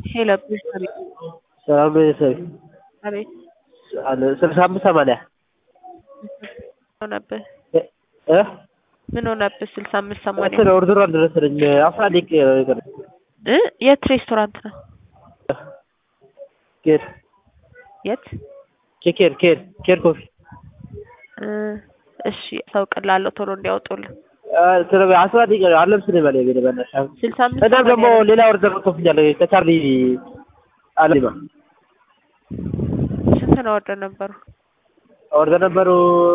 ሄሎ ቤተሰቤ ሰላም ነው ቤተሰቤ አቤት አለ ስልሳ አምስት ሰማንያ ምን ሆነብህ እ ምን ሆነብህ ስልሳ አምስት ሰማንያ እንትን ኦርደሩ አልደረሰልኝ አስራ አንድ ደቂቃ ነው የቀረኝ እ የት ሬስቶራንት ነው ኬር የት ኬር ኬር ኬር ኮፊ እ እሺ አሳውቅልሃለሁ ቶሎ እንዲያወጡልህ ስለ አስራ ደቂቃ ነው አልለብስም በላይ ቤት በእናትሽ ስልሳ አምስት እናም ደግሞ ሰማንያ ሌላ ኦርደር ኮፍኛለሁ ከቻርሊ አለማ ስንት ነው ወርደ ነበሩ ኦርደር ነበሩ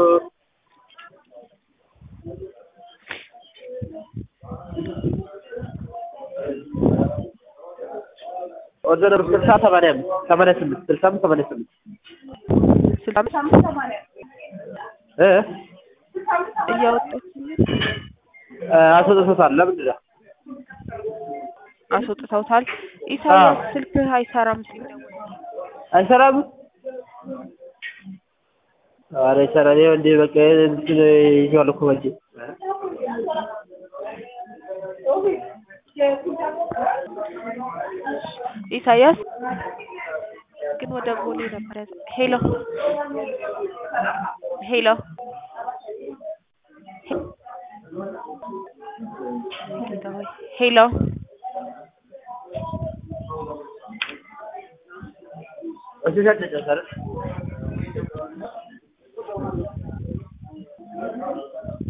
ኦርደር ነበሩ ስልሳ ሰማንያ አምስት ሰማንያ ስምንት ስልሳ አምስት ሰማንያ ስምንት ስልሳ አምስት እ እያወጡልህ አስወጥቶታል ለምንድን ነው አስወጥተውታል ኢሳያስ ስልክህ አይሰራም ሲደውል አይሰራም ኧረ ይሰራል ይኸው እንደ በቃ እንትን ይዤዋለሁ እኮ በእጄ ኢሳያስ ግን ወደ ቦሌ ነበር ያዘ ሄሎ ሄሎ ጌታ ሆይ ሄሎ እሺ ሸጨ